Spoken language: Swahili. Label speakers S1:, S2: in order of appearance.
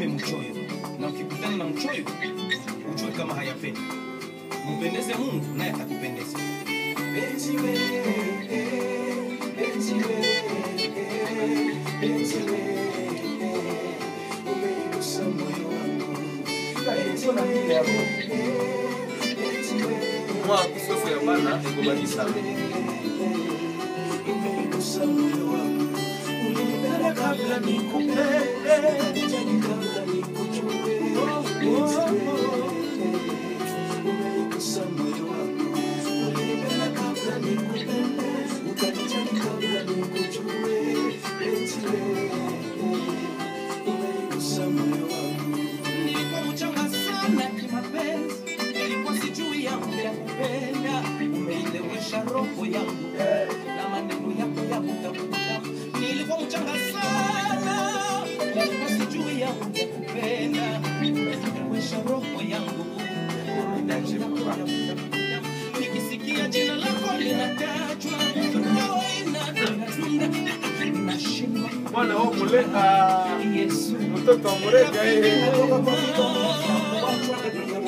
S1: usiwe mchoyo, na ukikutana na mchoyo ujue kama hayapendi. Mpendeze Mungu naye atakupendeza. Penzi wewe, penzi wewe, penzi wewe, umeigusa moyo wangu. Penzi wewe, penzi wewe,
S2: Mwa kusofu ya bana egobaki sana.
S1: umeigusa moyo wangu. Ulinipenda kabla nikupende, ukanijali kabla nikujue. Penzi wewe, umeigusa moyo wangu. Ulinipenda kabla nikupende, ukanijali kabla nikujue. Penzi wewe, umeigusa moyo wangu. Nilikuwa mchanga sana kimapenzi, nilikuwa sijui yangu ya kupenda. Umeilewesha roho yangu na maneno yako ya kutafuta. Nilikuwa mchanga sana, nilikuwa sijui yangu ya kupenda. Umeilewesha roho yangu na maneno yako ya kutafuta. Nikisikia jina lako linatajwa, roho inadunda, nashindwa
S2: Mwana wao muleka
S1: Yesu
S2: mtoto wa murega yeye.
S1: Natoka kwa mikono ya watu